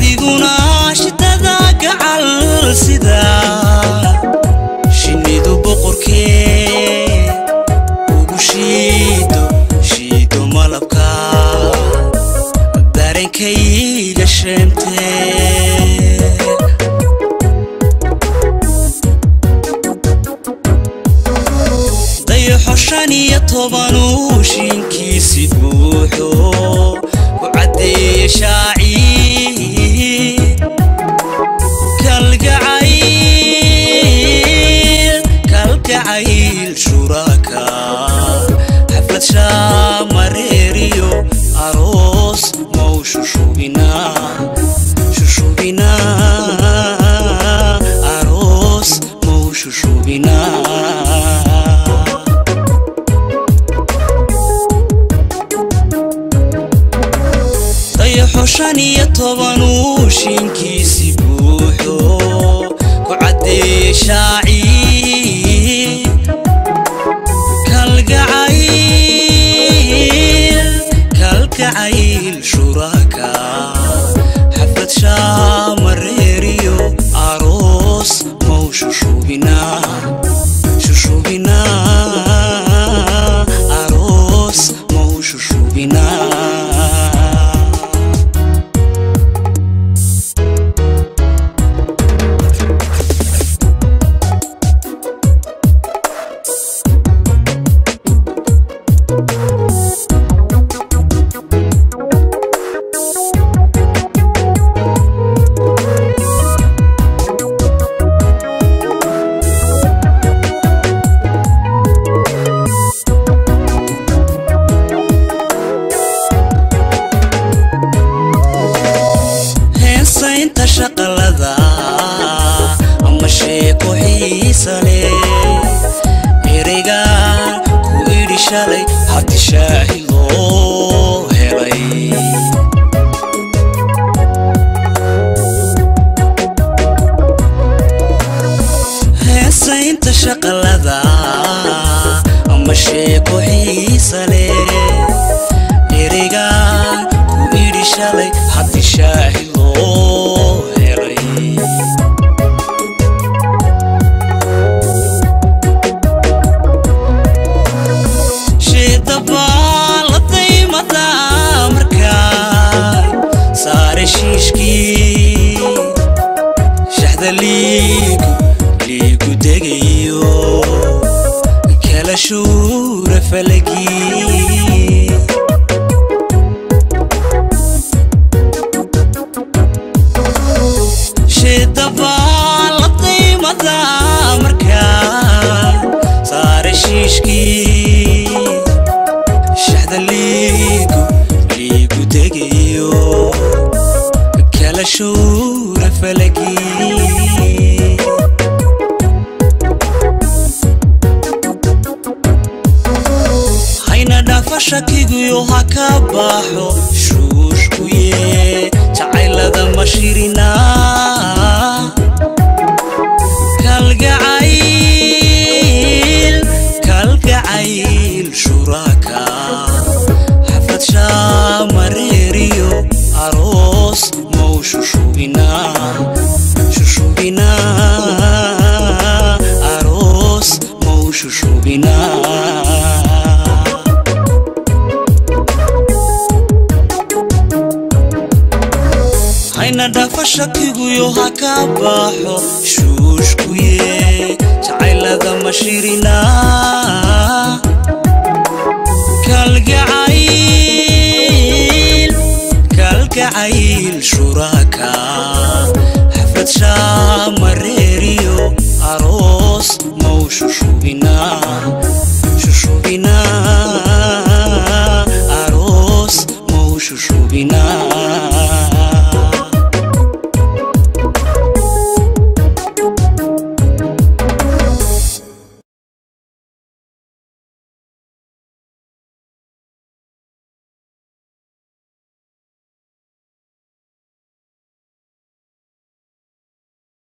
adiguna shidada gacal sida shinnidu boqorkee ugu shiido shiido malabka dareenkayga sheemtee dayaxo shan iyo tobanuu shinkiisi buuxo ku caddeeye shaaci kalgacayl kalgacayl shuraka xaflad shaamareeriyo aroos mau shushubina shushubina aroos mau shushubina dayaxo shan iyo tobanuu shinkiisi buuxo ku caddeeye shaaci kalgacayl kalgacayl shuraka xaflad shaamareeriyo aroos mau shushubina shushubina aroos mau shushubina heensaynta shaqalada ama sheeko xiisa leh ereyga ku idhi shalay haddi shaahi loo helay heesaynta shaqalada ama sheeko xiisa leh ereyga ku idhi shalay haddi shaahi loo helay sheedabaa la daymada markaa saare shiishkii shaxda liigu liigu degayo kala shuura falagii sheedabaa la daymada markaa saare shiishkii shaxda liigu liigu degayo kala shuura falagii hayna dhaafa shakiguyo ha ka baxo shuushkuye jacaylada mashirina kalgacayl kalgacayl shuraka xaflad shaamareeriyo aroos mau shushubina shushubina aroos mau shushubina hayna dhaafa shakiguyo ha ka baxo shuushkuye jacaylada mashirina kalgacayl kalgacayl shuraka xaflad shaamareeriyo aroos mau shushubina shushubina aroos mau shushubina